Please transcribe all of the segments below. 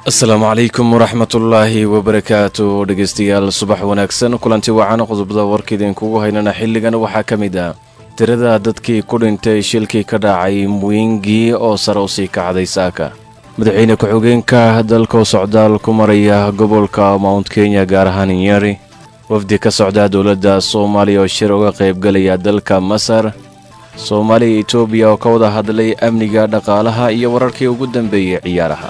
asalaamu calaykum waraxmatullaahi wabarakaatu dhegeystayaal subax wanaagsan kulanti wacan qodobada warka idinkugu haynana xilligan waxaa ka mid ah tirada dadkii ku dhintay shilkii ka dhacay mwingi oo sare u sii kacday saaka madaxweyne ku-xigeenka dalkoo socdaal ku maraya gobolka mount kenya gaar ahaan nyeri wafdi ka socda dowladda soomaaliya oo shir uga qaybgalaya dalka masar soomaaliya iyo etoobiya oo ka wada hadlay amniga dhaqaalaha iyo wararkii ugu dambeeyey ciyaaraha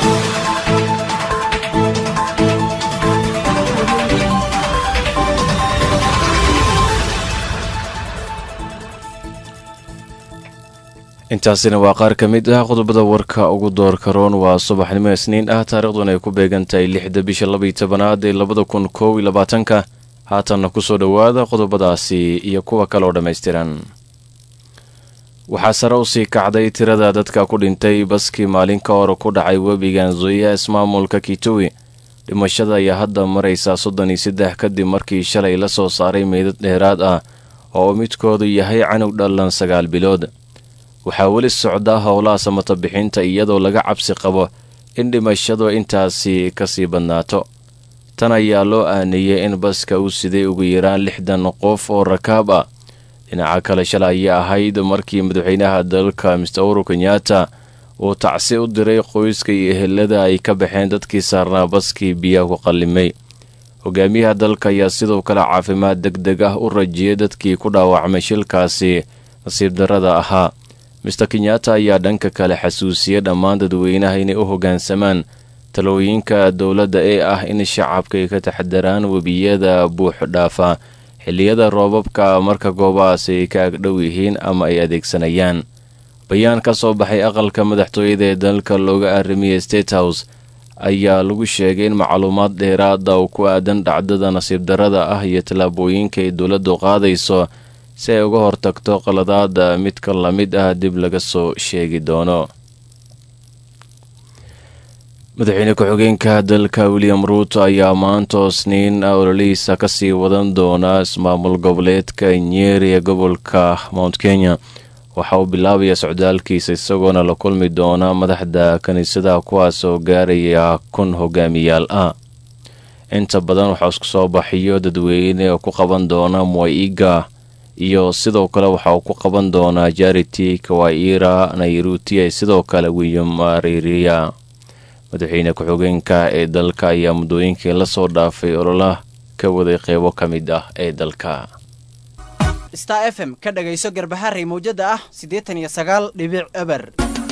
intaasina waa qaar ka mid ah qodobada warka ugu doorka roon waa subaxnimo isniin ah taariikhduna ay ku beegan tahay lixda bisha labaiyo tobanaad ee labada kun koob iyo labaatanka haatanna kusoo dhowaada qodobadaasi iyo kuwa kale oo dhammaystiran waxaa sare u sii kacday tirada dadka ku dhintay baskii maalin ka hor ku dhacay webiga nzoya ismaamulka kituwi dhimashada ayaa hadda maraysa soddon iyo saddex kadib markii shalay la soo saaray meydad dheeraad ah oo midkoodu yahay canug dhallan sagaal bilood waxaa weli socdaa howlaha samata bixinta iyadoo laga cabsi qabo in dhimashadu intaasi kasii badnaato tan ayaa loo aaneeyey in baska uu siday ugu yaraan lixdan qof oo rakaab ah dhinaca kale shalay ayaa ahayd markii madaxweynaha dalka mister uru kenyatta uu tacsi u diray qoyska iyo ehelada ay ka baxeen dadkii saarnaa baskii biyaha ku qallimay hogaamiyaha dalka ayaa sidoo kale caafimaad deg deg ah u rajiyay dadkii ku dhaawacmay shilkaasi nasiib darrada ahaa mister kenyatta ayaa dhanka kale xasuusiyey dhammaan dadweynaha inay u hoggaansamaan talooyinka dowladda ee ah in shacabka ay ka taxadaraan webiyada buux dhaafa xilliyada roobabka marka goobahaas ay ka agdhow yihiin ama ay adeegsanayaan bayaan ka soo baxay aqalka madaxtooyada ee dalka looga arrimiyey state house ayaa lagu sheegay in macluumaad dheeraada oo ku aadan dhacdada nasiib darrada ah iyo tallaabooyinka ay dowladdu qaadayso si ay uga hortagto qaladaada midka la mid ah dib laga soo sheegi doono madaxweyne ku-xigeenka dalka william ruuto ayaa maanta isniin ololihiisa kasii wadan doona ismaamul goboleedka nyeri ee gobolka mount kenya waxa uu bilaabaya socdaalkiisa isagoona la kulmi doona madaxda kiniisadaha kuwaas oo gaaraya kun hogaamiyaal ah inta badan waxaa isku soo baxiyo dadweyne oo ku qaban doona mwaiga iyo sidoo kale waxa uu ku qaban doonaa jarity kawaira nairuti sidoo kale william ririya madaxweyne ku-xigeenka ee dalka ayaa muddooyinkii lasoo dhaafay olola ka waday qeybo ka mid ah ee dalka star f m ka dhagayso garbaharey mawjada ah siddeetan iyo sagaal dhibic eber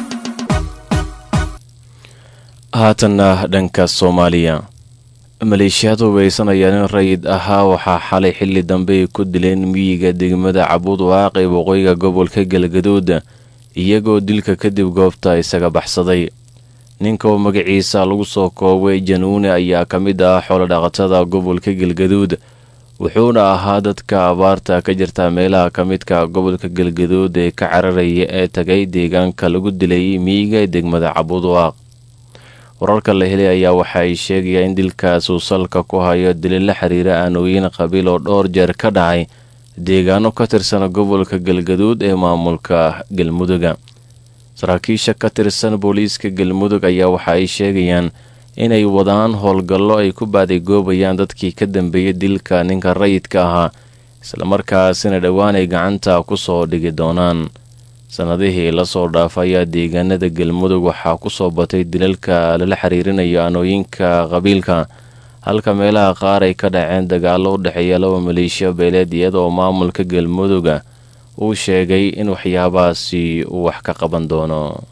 haatanna dhanka soomaaliya maleeshiyaad hubeysanaya nin rayid ahaa waxaa xalay xilli dambe ay ku dileen miyiga degmada cabuud waaqi waqooyiga gobolka galgaduud iyagoo dilka kadib goobta isaga baxsaday ninka oo magaciisa lagu soo koobay januune ayaa ka mid ah xoolodhaqatada gobolka galgaduud wuxuuna ahaa dadka abaarta ka jirta meelaha ka midka gobolka galgaduud ee ka cararaya ee tagay deegaanka lagu dilay miyiga ee degmada cabuud waaq wararka la helay ayaa waxa ay sheegayaan in dilkaas uu salka ku hayo dili la xiriira aanooyin qabiil oo dhowr jeer ka dhacay deegaano ka tirsan gobolka galgaduud ee maamulka galmuduga saraakiisha ka tirsan booliiska galmudug ayaa waxa ay sheegayaan inay wadaan howlgallo ay ku baadigoobayaan dadkii ka dambeeyay dilka ninka rayidka ahaa islamarkaasina dhowaan ay gacanta ku soo dhigi doonaan sannadihii lasoo dhaafa ayaa deegaanada galmudug waxaa ku soo batay dilalka lala xiriirinayo aanooyinka qabiilka halka meelaha qaar ay ka dhaceen dagaallo u dhexeeya laba maleeshiya beeleed iyadoo maamulka galmuduga uu sheegay in waxyaabahaasi uu wax ka qaban doono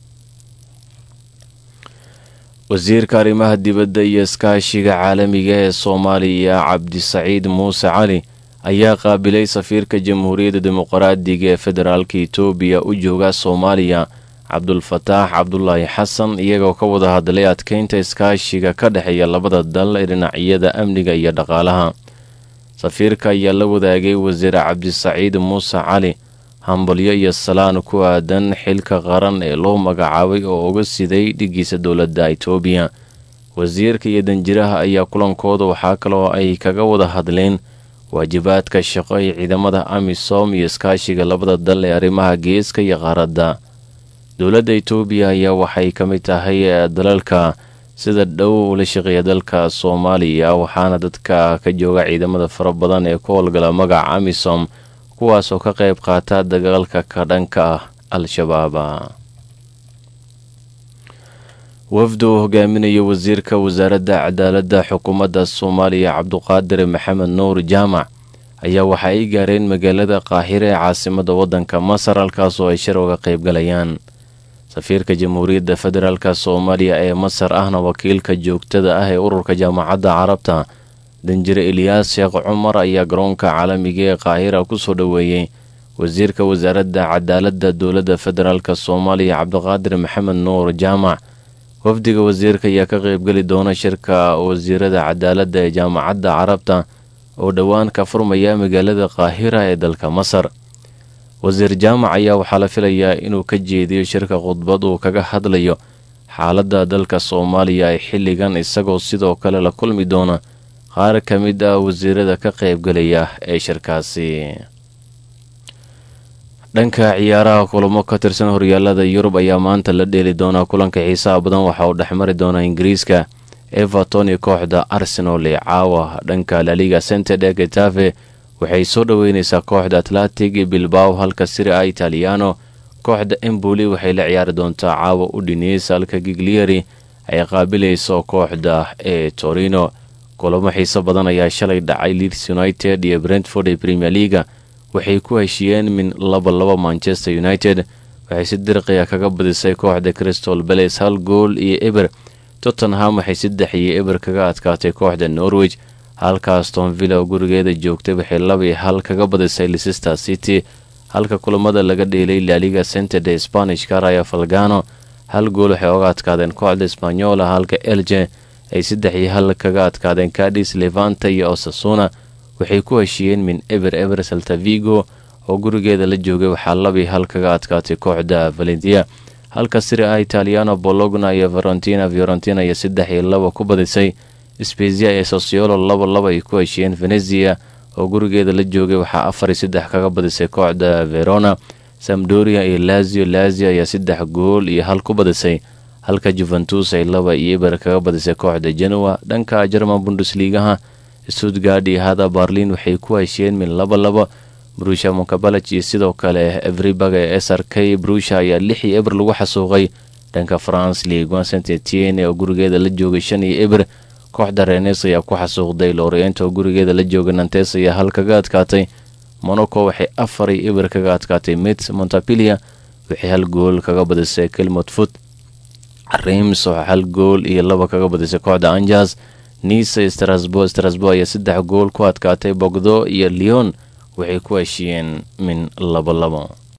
wasiirka arrimaha dibadda iyo iskaashiga caalamiga ee soomaaliya cabdisaciid muuse cali ayaa qaabilay safiirka jamhuuriyadda dimuqraadiga ee federaalka etoobiya u jooga soomaaliya cabdulfataax cabdulaahi xasan iyagoo ka wada hadlay adkeynta iskaashiga ka dhexeeya labada dal ee dhinacyada amniga iyo dhaqaalaha safiirka ayaa la wadaagay wasiir cabdisaciid muuse cali hambalyo iyo salaan ku aadan xilka qaran ee loo magacaabay oo uga siday dhigiisa dowladda itoobiya wasiirka iyo danjiraha ayaa kulankooda waxaa kaloo ay kaga wada hadleen waajibaadka shaqo ee ciidamada amisom iyo iskaashiga labada dal ee arrimaha geeska iyo qaaradda dowladda itoobiya ayaa waxay ka mid tahay dalalka sida dhow ula shaqeeya dalka soomaaliya waxaana dadka ka jooga ciidamada fara badan ee ku howlgala magaca amisom kuwaasoo ka qayb qaata dagaalka ka dhanka ah al-shabaab wafdu uu hogaaminayo wasiirka wasaaradda cadaaladda xukuumadda soomaaliya cabduqaadir maxamed nuur jaamac ayaa waxa ay gaareen magaalada qaahire ee caasimada waddanka masar halkaasoo ay shir uga qaybgalayaan safiirka jamhuuriyadda federaalk soomaaliya ee masar ahna wakiilka joogtada ah ee ururka jaamacadda carabta danjire eliyaas sheekh cumar ayaa garoonka caalamiga ee qaahira kusoo dhoweeyey wasiirka wasaaradda cadaaladda dowladda federaalk soomaaliya cabdiqaadir maxamed nuur jaamac wafdiga wasiirka ayaa ka qaybgeli doona shirka wasiirada cadaaladda ee jaamacadda carabta oo dhowaan ka furmaya magaalada qaahira ee dalka masar wasiir jaamac ayaa waxaa la filayaa inuu ka jeediyo shirka khudbad uu kaga hadlayo xaaladda dalka soomaaliya ee xilligan isagoo sidoo kale la kulmi doona qaar ka mid ah wasiirada ka qaybgalaya ee shirkaasi dhanka ciyaaraha kulamo ka tirsan horyaalada yurub ayaa maanta la dheeli doonaa kulanka xiisaha badan waxa uu dhexmari doonaa ingiriiska everton iyo kooxda arsenal ee caawa dhanka laliga centede getafe waxay soo dhoweyneysaa kooxda atlantic bilbao halka siri a italiano kooxda emboli waxay la ciyaari doontaa caawa udhineys halka giglieri ay qaabilayso kooxda ee torino kulamo xiiso badan ayaa shalay dhacay leeds united iyo brentford ee premier leaga waxay ku heshiiyeen min laba laba manchester united waxay si dirqiya kaga badisay kooxda crystal bales hal gool iyo eber tottenham waxay saddex iyo eber kaga adkaatay kooxda norwich halkaas tonvilla oo gurigeeda joogtay waxay laba iyo hal kaga badisay leicester city halka kulamada laga dheelay laaliga centede spanishka raya falgano hal gool waxay oga adkaadeen kooxda spanyola halka elje ay saddex iyo hal kaga adkaadeen cadis levanta iyo osasuna waxay ku heshiiyeen min eber eber saltavigo oo gurigeeda la joogay waxaa labii hal kaga adkaatay kooxda valentia halka siri a italiano bologna iyo varentina fiorentina iyo saddex iyo laba ku badisay spezia ee sosiolo laba laba ay ku heshiiyeen venezia oo gurigeeda la joogay waxaa afar iyo saddex kaga badisay kooxda verona samdoria iyo lazio lazio ayaa saddex gool iyo hal ku badisay halka juventus ay laba iyo eber kaga badisay kooxda genoa dhanka jerman bundesligaha stuttgard iyo hada barlin waxay ku heshiyeen min laba laba brusha monkabalaj iyo sidoo kale everibag ee s r k brusha ayaa lix iyo eber lagu xasuuqay dhanka france ligue saint etienne oo gurigeeda la joogay shan iyo eber kooxda renes ayaa ku xasuuqday lorient oo gurigeeda la joogay nantes ayaa hal kaga adkaatay monaco waxay afar iyo eber kaga adkaatay mit montapilia waxay hal gool kaga badisay kelmot foot reims oo hal gool iyo laba kaga badisay kooxda anjas nice strasbo strasbo ayaa saddex gool ku adkaatay bogdo iyo leon waxay ku heshiiyeen min labo labo